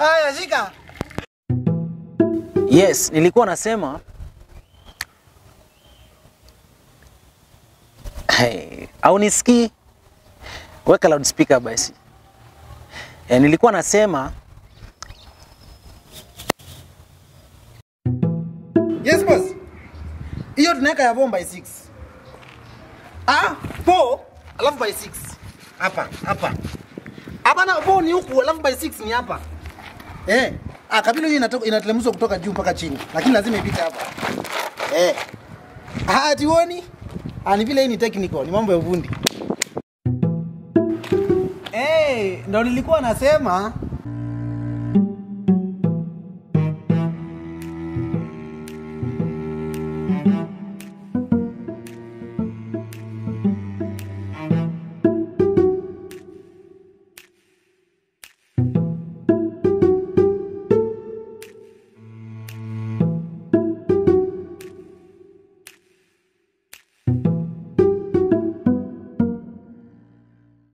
Haya, shika. Yes, nilikuwa nasema hey, au nisikii? Weka loudspeaker basi. E, nilikuwa nasema Yes boss. Hiyo tunaweka ya bomba by 6. Ah, po alafu by 6. Hapa, hapa. Hapa na po ni huku alafu by 6 ni hapa. Eh. Ah, kabila hiyo inatoka inatelemshwa kutoka juu mpaka chini. Lakini lazima ipite hapa. Eh. Ah, tioni? Ah, ni vile hii ni technical, ni mambo ya ufundi. Eh, ndo nilikuwa nasema